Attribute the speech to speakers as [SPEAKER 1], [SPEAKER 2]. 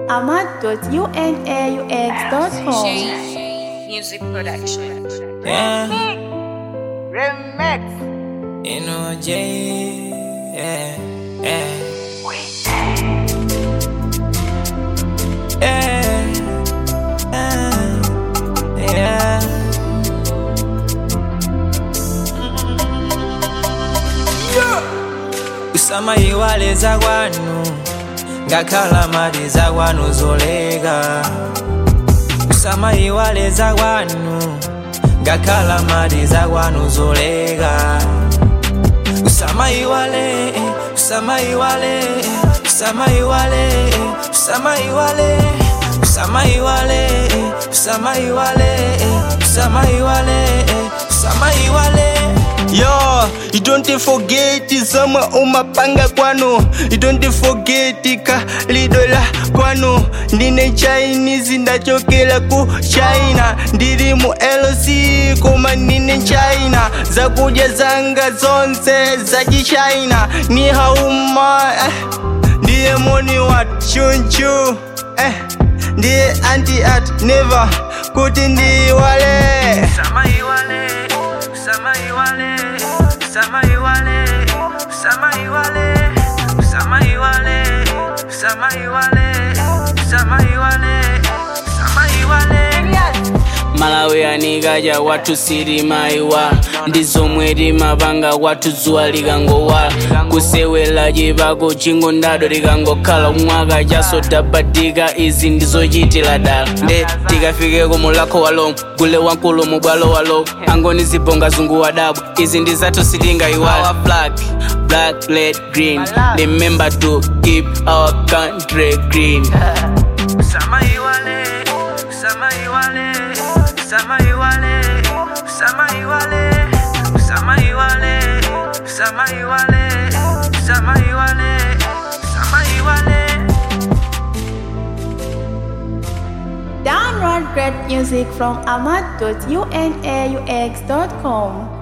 [SPEAKER 1] ahmad.unaux.com.
[SPEAKER 2] Music production.
[SPEAKER 3] Yeah,
[SPEAKER 4] Remix.
[SPEAKER 3] you know Jay. Yeah, yeah. Yeah, yeah, yeah. Kusama iwaleza kwanu ngakhala mali za kwanu zolega kusama iwaleza kwanu ngakhala mali za kwanu zolega kusama iwale kusama iwale kusama iwale kusama iwale kusama iwale kusama iwale kusama iwale kusama iwale
[SPEAKER 5] Yo, you don't forget zama umapanga kwanu You don't forget ka lidola kwanu Ndine Chinese ndachokela ku China Ndiri mu LC koma ndine China Zakuja zanga zonse za China Ni hauma eh. Ndiye money what chunchu eh. Ndiye anti at never kuti ndiwale
[SPEAKER 3] Sama iwale, sama iwale, sama iwale, sama iwale, sama iwale, sama iwale, sama iwale, sama iwale.
[SPEAKER 6] malawi anikaja watu sirimaiwa ndizomwe limapanga watu dzuwa likangowa kusewela chipako chingo ndado likangokhala umwaka chasodabadika izi ndizochitira dala nde tikafikeko mulakho walo gule wankulu mubwalo walo angoni zibonga zungu wadabwa izi ndi zathu sitingaiwala flag black red green remember to keep our country green
[SPEAKER 3] Sama iwale, sama iwale, sama iwale, sama iwale, sama iwale, sama iwale, sama iwale, sama iwale.
[SPEAKER 1] Download great music from ahmad.unaux.com.